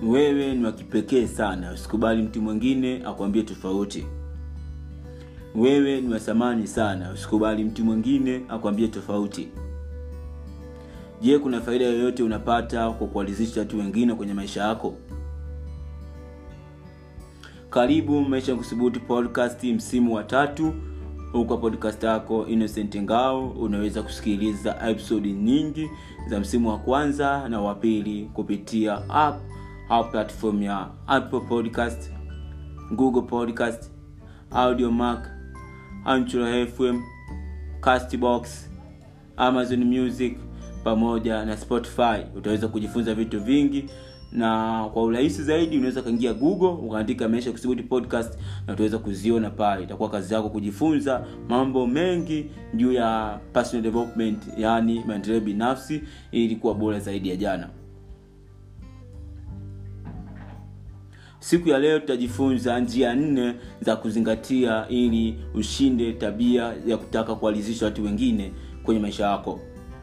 wewe ni wa kipekee sana usikubali mtu mwingine akwambie tofauti wewe ni wa thamani sana usikubali mtu mwingine akwambie tofauti je kuna faida yoyote unapata kwa kuwalizisha watu wengine kwenye maisha yako karibu maisha ya kuthubutu podcast msimu wa tatu huko podcast yako innocent ngao unaweza kusikiliza episodi nyingi za msimu wa kwanza na wa pili kupitia app au platform ya apple podcast google podcast audiomark anchor fm castbox amazon music pamoja na spotify utaweza kujifunza vitu vingi na kwa urahisi zaidi unaweza kaingia google ukaandika maisha kusubuti podcast na utaweza kuziona pale itakuwa kazi yako kujifunza mambo mengi juu ya personal development yaani maendeleo binafsi ili kuwa bora zaidi ya jana siku ya leo tutajifunza njia nne za kuzingatia ili ushinde tabia ya kutaka kuwalizisha watu wengine kwenye maisha yako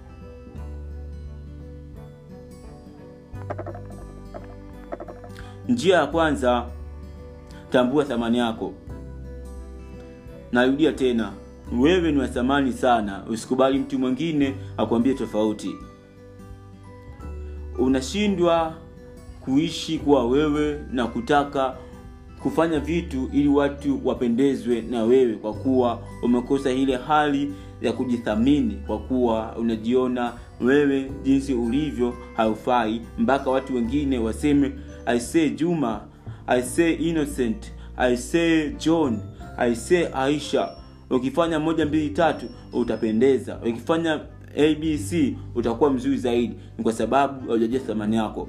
njia ya kwanza tambua thamani yako narudia tena wewe ni wa thamani sana usikubali mtu mwingine akwambie tofauti unashindwa kuishi kuwa wewe na kutaka kufanya vitu ili watu wapendezwe na wewe kwa kuwa umekosa ile hali ya kujithamini kwa kuwa unajiona wewe jinsi ulivyo haufai mpaka watu wengine waseme i say juma i say innocent i say john i say aisha ukifanya moja mbili tatu utapendeza ukifanya abc utakuwa mzuri zaidi ni kwa sababu haujajua thamani yako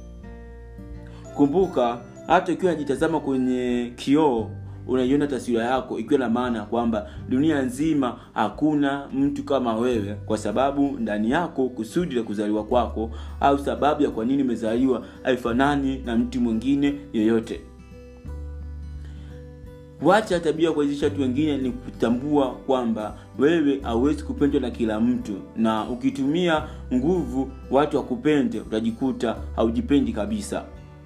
kumbuka hata ukiwa unajitazama kwenye kioo unaiona taswira yako ikiwa na maana kwamba dunia nzima hakuna mtu kama wewe kwa sababu ndani yako kusudi la kuzaliwa kwako au sababu ya kwa nini umezaliwa haifanani na mtu mwingine yeyote wacha tabia kuwezesha watu wengine ni kutambua kwamba wewe hauwezi kupendwa na kila mtu na ukitumia nguvu watu wakupende utajikuta haujipendi kabisa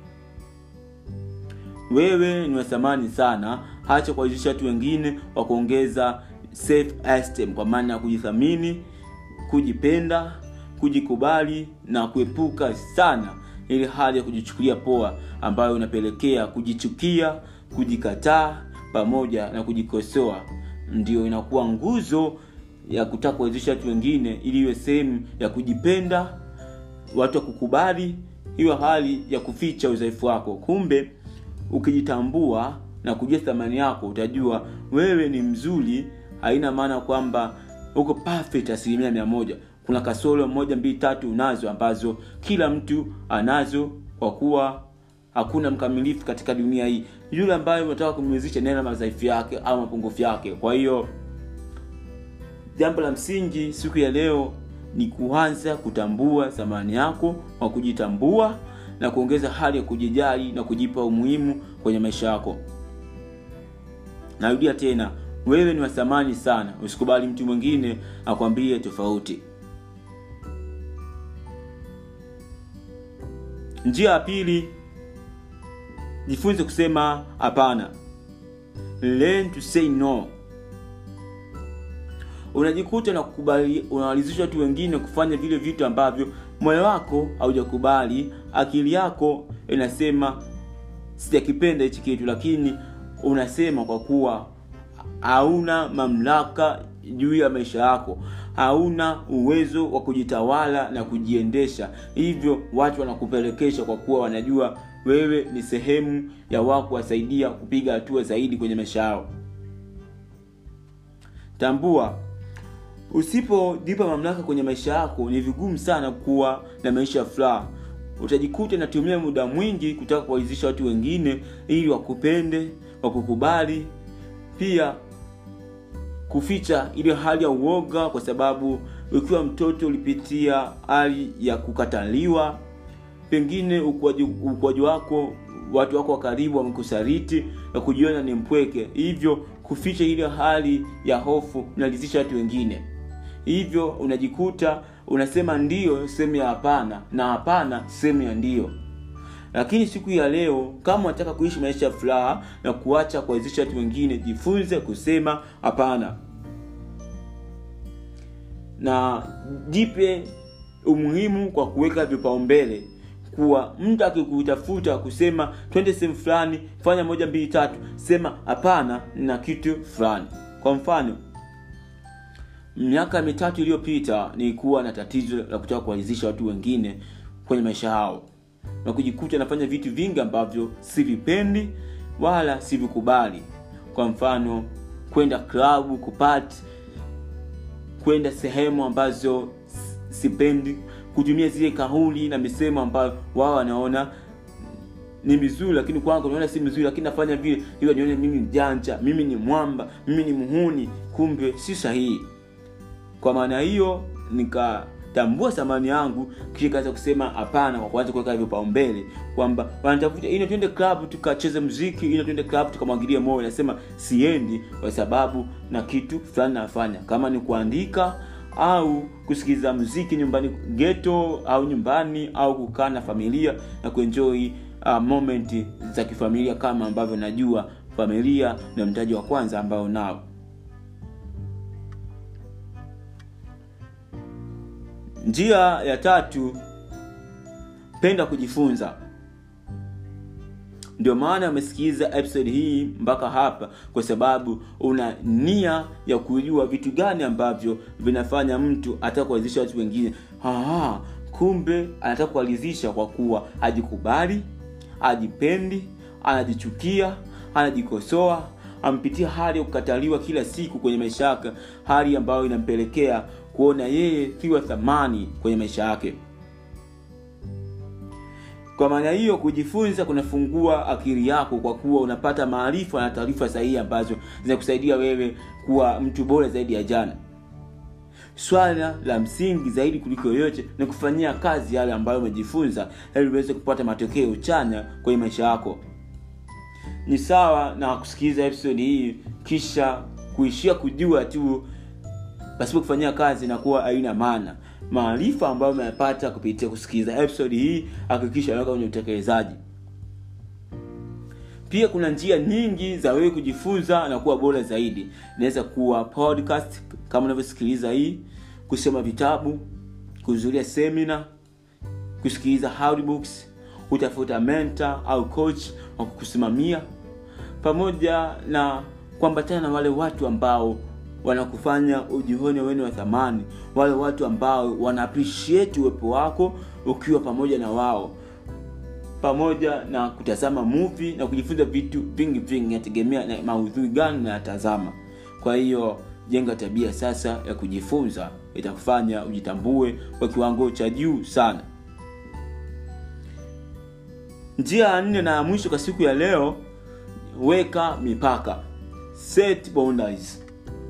wewe ni wa thamani sana hacha kuwawezesha watu wengine wa kuongeza self esteem kwa maana ya kujithamini kujipenda kujikubali na kuepuka sana ile hali ya kujichukulia poa ambayo inapelekea kujichukia kujikataa pamoja na kujikosoa ndio inakuwa nguzo ya kutaka kuwezesha watu wengine ili iwe sehemu ya kujipenda watu wa kukubali hiyo hali ya kuficha udhaifu wako kumbe ukijitambua na kujua thamani yako utajua wewe ni mzuri haina maana kwamba uko perfect asilimia mia moja kuna kasoro moja mbili tatu unazo ambazo kila mtu anazo kwa kuwa hakuna mkamilifu katika dunia hii yule ambaye unataka kumwezesha nena madhaifu yake au mapungufu yake kwa hiyo jambo la msingi siku ya leo ni kuanza kutambua thamani yako kwa kujitambua na kuongeza hali ya kujijali na kujipa umuhimu kwenye maisha yako narudia tena wewe ni wa thamani sana usikubali mtu mwingine akwambie tofauti njia ya pili jifunze kusema hapana learn to say no unajikuta na kukubali unawalizisha watu wengine kufanya vile vitu ambavyo moyo wako haujakubali akili yako inasema sijakipenda hichi kitu lakini unasema kwa kuwa hauna mamlaka juu ya maisha yako hauna uwezo wa kujitawala na kujiendesha hivyo watu wanakupelekesha kwa kuwa wanajua wewe ni sehemu ya wao kuwasaidia kupiga hatua zaidi kwenye maisha yao tambua usipojipa mamlaka kwenye maisha yako ni vigumu sana kuwa na maisha ya furaha utajikuta natumia muda mwingi kutaka kuwaizisha watu wengine ili wakupende wakukubali pia kuficha ile hali ya uoga kwa sababu ukiwa mtoto ulipitia hali ya kukataliwa pengine ukuaji wako watu wako wa karibu wamekusaliti na kujiona ni mpweke hivyo kuficha ile hali ya hofu unalizisha watu wengine hivyo unajikuta unasema ndio sehemu ya hapana na hapana sehemu ya ndio lakini siku ya leo kama unataka kuishi maisha ya furaha na kuacha kuwawezesha watu wengine jifunze kusema hapana na jipe umuhimu kwa kuweka vipaumbele kuwa mtu akikutafuta kusema twende sehemu fulani fanya moja mbili tatu sema hapana na kitu fulani kwa mfano miaka mitatu iliyopita nilikuwa na tatizo la kutaka kuwaridhisha watu wengine kwenye maisha yao na kujikuta nafanya vitu vingi ambavyo sivipendi wala sivikubali kwa mfano kwenda klabu kupati kwenda sehemu ambazo sipendi kutumia zile kauli na misemo ambayo wao wanaona ni mizuri lakini kwangu naona si mizuri lakini nafanya vile ili nione mimi mjanja mimi ni mwamba mimi ni muhuni kumbe si sahihi kwa maana hiyo nikatambua thamani yangu kisha kaanza kusema hapana kwa kuanza kuweka vipaumbele kwamba wanatafuta ina twende club tukacheze mziki ina twende club tukamwangilie moyo nasema siendi kwa sababu na kitu fulani nafanya kama ni kuandika au kusikiliza mziki nyumbani geto au nyumbani au kukaa na familia na kuenjoy uh, moment za kifamilia kama ambavyo najua familia na mtaji wa kwanza ambao nao njia ya tatu penda kujifunza ndio maana umesikiliza episode hii mpaka hapa kwa sababu una nia ya kujua vitu gani ambavyo vinafanya mtu ataka kuwawezesha watu wengine Aha, kumbe anataka kuwalizisha kwa kuwa ajikubali ajipendi anajichukia anajikosoa ampitia hali ya kukataliwa kila siku kwenye maisha yake hali ambayo inampelekea kuona yeye siwa thamani kwenye maisha yake kwa maana hiyo kujifunza kunafungua akili yako kwa kuwa unapata maarifa na taarifa sahihi ambazo zinakusaidia wewe kuwa mtu bora zaidi ya jana swala la msingi zaidi kuliko yoyote ni kufanyia kazi yale ambayo umejifunza ili uweze kupata matokeo chanya kwenye maisha yako ni sawa na kusikiliza episode hii kisha kuishia kujua tu pasipo kufanyia kazi inakuwa haina maana maarifa ambayo umeyapata kupitia kusikiliza episode hii hakikisha naweka kwenye utekelezaji pia kuna njia nyingi za wewe kujifunza na kuwa bora zaidi inaweza kuwa podcast kama unavyosikiliza hii kusoma vitabu kuhudhuria semina kusikiliza audiobooks kutafuta mentor au coach wa kukusimamia pamoja na kuambatana na wale watu ambao wanakufanya ujione wene wa thamani wale watu ambao wana appreciate uwepo wako ukiwa pamoja na wao pamoja na kutazama movie na kujifunza vitu vingi vingi nategemea na maudhui gani nayatazama kwa hiyo jenga tabia sasa ya kujifunza itakufanya ujitambue kwa kiwango cha juu sana njia ya nne na ya mwisho kwa siku ya leo weka mipaka set boundaries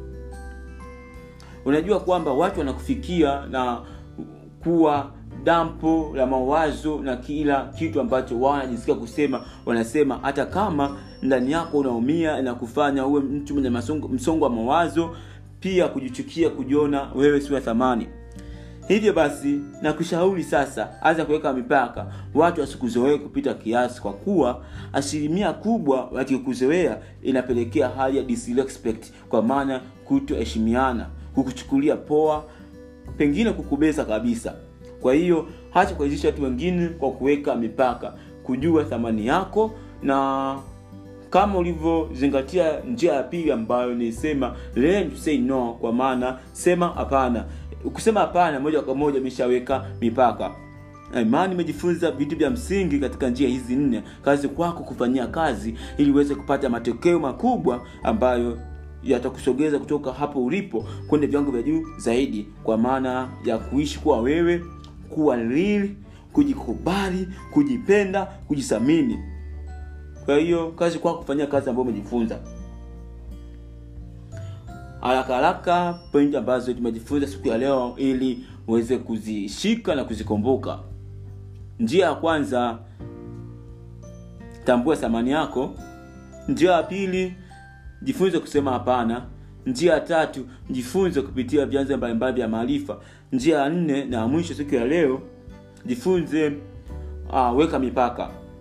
unajua kwamba watu wanakufikia na kuwa dampo la mawazo na kila kitu ambacho wao wanajisikia kusema wanasema hata kama ndani yako unaumia na kufanya uwe mtu mwenye msongo wa mawazo pia kujichukia kujiona wewe si wa thamani hivyo basi nakushauri sasa anza kuweka mipaka watu wasikuzoee kupita kiasi kwa kuwa asilimia kubwa wakikuzoea inapelekea hali ya disrespect kwa maana kutoheshimiana kukuchukulia poa pengine kukubeza kabisa kwa hiyo hacha kuwezesha watu wengine kwa kuweka mipaka kujua thamani yako na kama ulivyozingatia njia ya pili ambayo nisema learn to say no kwa maana sema hapana kusema hapana moja kwa moja imeshaweka mipaka imani imejifunza vitu vya msingi katika njia hizi nne kazi kwako kufanyia kazi ili uweze kupata matokeo makubwa ambayo yatakusogeza kutoka hapo ulipo kwenda viwango vya juu zaidi kwa maana ya kuishi kuwa wewe kuwa real kujikubali kujipenda kujithamini kwa hiyo kazi kwako kufanyia kazi ambayo umejifunza haraka haraka point ambazo tumejifunza siku ya leo ili uweze kuzishika na kuzikumbuka njia ya kwanza tambua thamani yako njia ya pili jifunze kusema hapana njia ya tatu jifunze kupitia vyanzo mbalimbali vya maarifa njia ya nne na mwisho siku ya leo jifunze uh, weka mipaka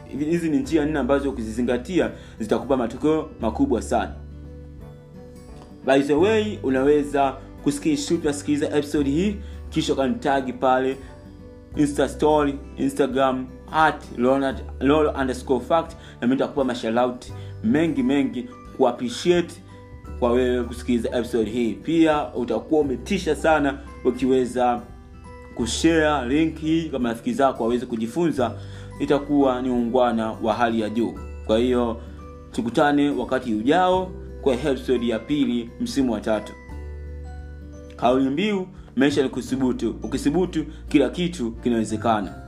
hizi ni njia nne ambazo ukizizingatia zitakupa matokeo makubwa sana by the way unaweza kusikishuti nasikiliza episode hii kisha ukanitagi pale insta story instagram at lolo underscore fact na mi nitakupa mashalaut mengi mengi kuappreciate kwa wewe kusikiliza episode hii pia utakuwa umetisha sana ukiweza kushare link hii kama rafiki zako waweze kujifunza itakuwa ni ungwana wa hali ya juu kwa hiyo tukutane wakati ujao kwa episode ya pili msimu wa tatu kauli mbiu maisha ni kuthubutu ukithubutu kila kitu kinawezekana